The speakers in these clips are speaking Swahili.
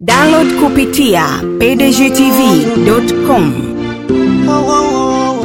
Download kupitia pdgtv.com. Oh, oh, oh, oh.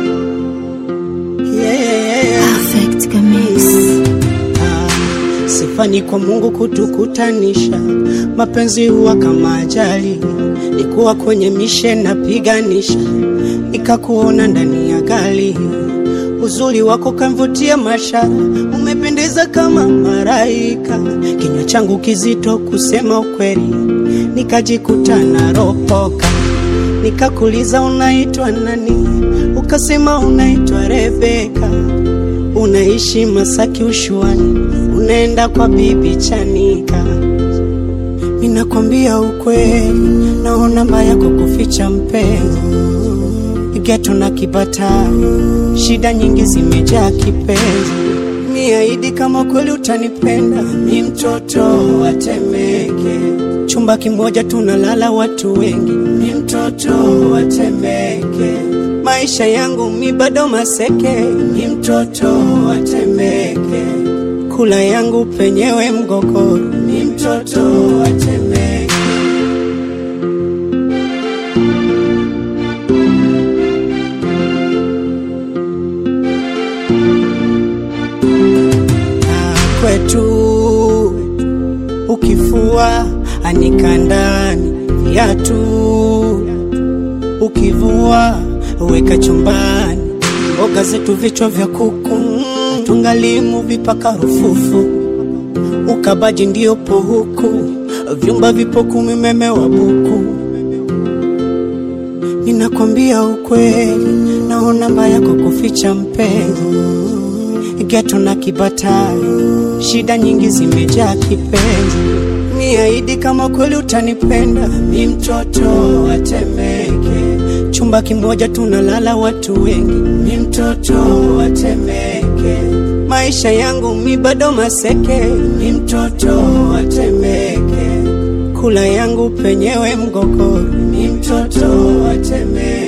Yeah. Perfect Kamis. Ah, Sifani kwa Mungu kutukutanisha, mapenzi huwa kama ajali. Nikuwa kwenye mishe napiganisha, nikakuona ndani ya gari. Uzuri wako kamvutia mashara, umependeza kama maraika. Kinywa changu kizito kusema ukweli, nikajikuta naropoka. Nikakuliza unaitwa nani, ukasema unaitwa Rebeka unaishi Masaki ushuani, unaenda kwa bibi Chanika. Ninakwambia ukweli, naona mbaya kwa kuficha mpenzi. Geto na kibata, shida nyingi zimejaa kipenzi. Niahidi kama kweli utanipenda, mi mtoto wa Temeke, chumba kimoja tunalala watu wengi, mi mtoto wa Temeke maisha yangu mi bado maseke, ni mtoto wa Temeke, kula yangu penyewe mgogoro, ni mtoto wa Temeke. Na kwetu ukifua anika ndani viatu ukivua weka chumbani, mboga zetu vichwa vya kuku, tungalimu vipaka rufufu, ukabaji ndio po huku, vyumba vipo kumi, meme wa buku. Ninakwambia ukweli, naona mbaya kwa kuficha mpenzi, geto na kibatari, shida nyingi zimejaa kipenzi. Niahidi kama kweli utanipenda, mi mtoto wa Temeke chumba kimoja tunalala watu wengi, mi mtoto wa Temeke, maisha yangu mi bado maseke, mi mtoto wa Temeke, kula yangu penyewe mgogoro, mi mtoto wa Temeke.